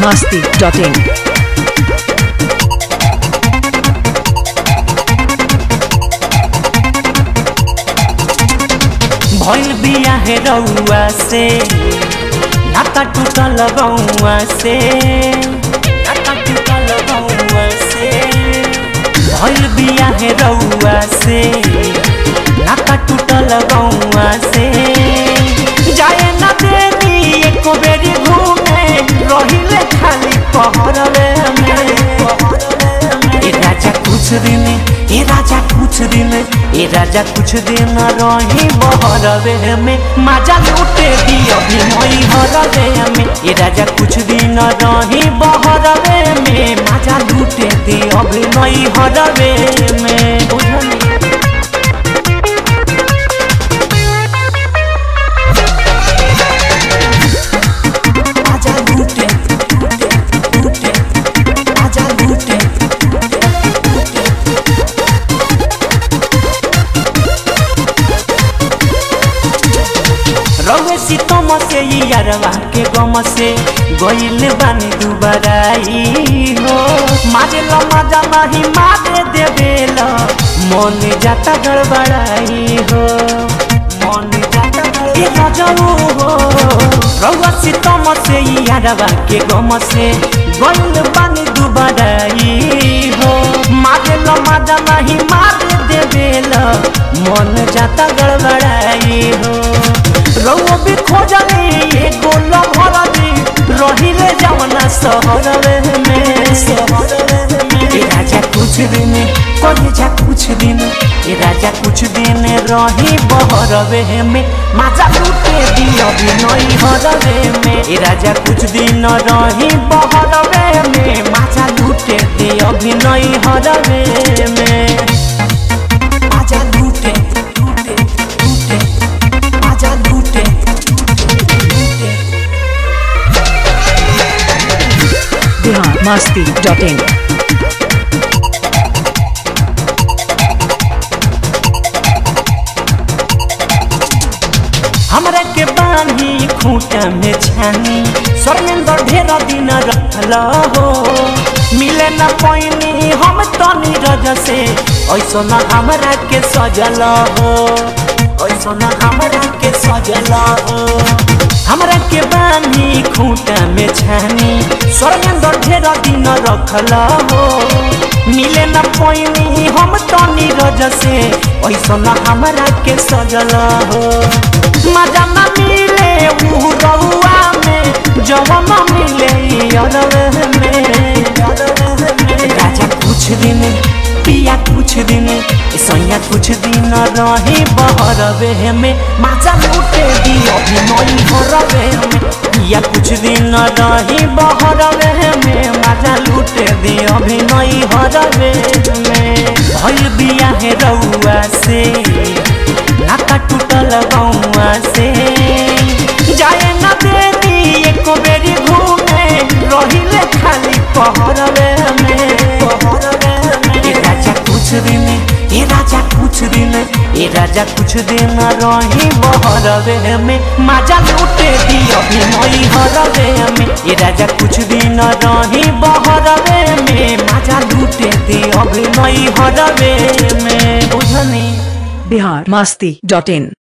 biharmasti.in भइल बिया हे रउआ से नाता टूटल गौआ से नाता टूटल गौआ से भइल बिया हे रउआ से नाता टूटल गौआ से जाए ना देनी एको बेरी घूमे रहिले खाली पहरवे में ए राजा कुछ दिन ए राजा कुछ दिन ए राजा कुछ दिन रही बहरवे में माजा लूटे दी अभी मई हरवे में ए राजा कुछ दिन रही बहरवे में माजा लूटे दी अभी मई हरवे में बुझली आजा लूटे लूटे लूटे आजा लूटे रउए सीतम से ई यारवा के गम से गइल बानी दुबराई हो मारे ल मजा नहीं मारे देवेल मन जाता गड़बड़ाई हो मन जाता गड़बड़ाई रजऊ हो रउआ सीतम से ई यारवा के गम से गइल बानी दुबराई हो मारे ल मजा नहीं मारे देवेल मन जाता गड़बड़ाई हो रउआ भी खोजली एगो लभरली रहिले जवना सहरवे में ए राजा कुछ दिन करे जा कुछ दिन ए राजा कुछ दिन रही बहरवे में माजा लूटे दी अभी नई हरवे में ए राजा कुछ दिन रही बहरवे में माजा लूटे दी अभी नई हरवे में आजा लूटे लूटे लूटे आजा लूटे लूटे biharmasti.in हमरा के बानी खूंटा में छानी स्वर्णेंद्र ढेर दिन रखल हो मिले न पैनी हम तो नीरज से ऐसो न हमरा के सजल हो ऐसो न हमरा के सजल हो हमरा के बानी खूंटा में छानी स्वर्णेंद्र ढेर दिन रखल हो मिले न पैनी हम तो नीरज से ऐसो न हमरा के सजल हो मजा न मिले ऊ रउआ में जवन मिले अरवे में राजा कुछ दिन पिया कुछ दिन सैया कुछ दिन रही बहरवे में माजा लूटे दी अभी नई हरवे में पिया कुछ दिन रही बहरवे में माजा लूटे दी अभी नई हरवे में भइल बिया है रउआ से नाता टूटल गौआ से जाए न देनी एको बेरी घूमे रहिले खाली पहरवे में ए राजा कुछ दिन ए राजा कुछ दिन ए राजा कुछ दिन रही बहरवे में माजा लूटे दी अभी नई हरवे में ए राजा कुछ दिन रही बहरवे में माजा लूटे दी अभी नई हरवे में बुझनी biharmasti.in